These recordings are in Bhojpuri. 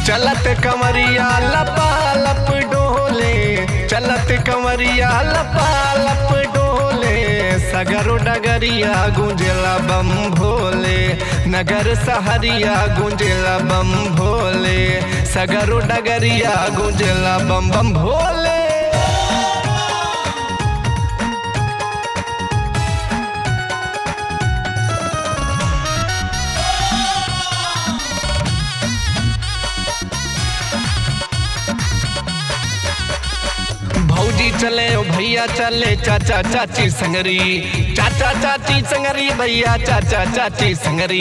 चलत कमरिया लपा लप डोले चलत कमरिया लपा लप डोले सगरो डगरिया गुंजला बम भोले नगर सहरिया गुंजला बम भोले सगरो डगरिया गुंजला बम बम भोले भौजी चले ओ भैया चले चाचा चाची संगरी चाचा चाची संगरी भैया चाचा चाची संगरी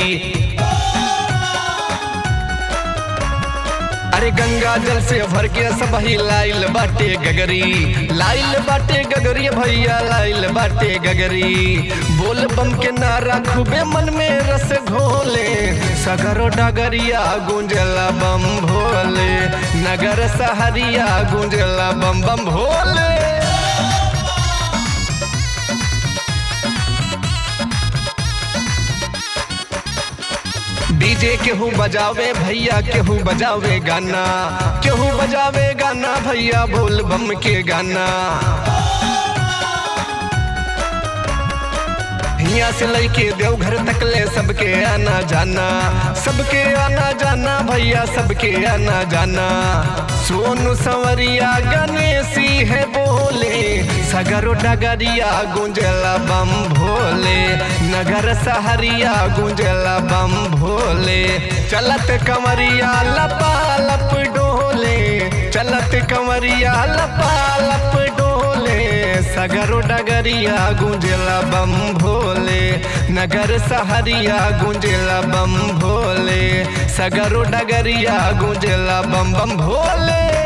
अरे गंगा जल से भर के सब ही लाइल बाटे गगरी लाइल बाटे गगरी भैया लाइल बाटे गगरी बोल बम के नारा खूबे मन में रस घोले सगरो डगरिया गुंजला बम भोले नगर सहरिया गुंजला बम बम भोले डीजे केहू बजावे भैया केहू बजावे गाना केहू बजावे गाना भैया बोल बम के गाना हिया से लैके देवघर तक ले सबके आना जाना सबके आना जाना भैया सबके आना जाना सोनू संवरिया गणेशी है बोले सगरो डगरिया गुंजला बम भोले नगर सहरिया गुंजला बम भोले चलत कमरिया लपा लप डोले चलत कमरिया लपा लप डोले सगरो डगरिया गुंजला बम भोले नगर सहरिया गुंजला बम भोले सगरो डगरिया गुंजला बम बम भोले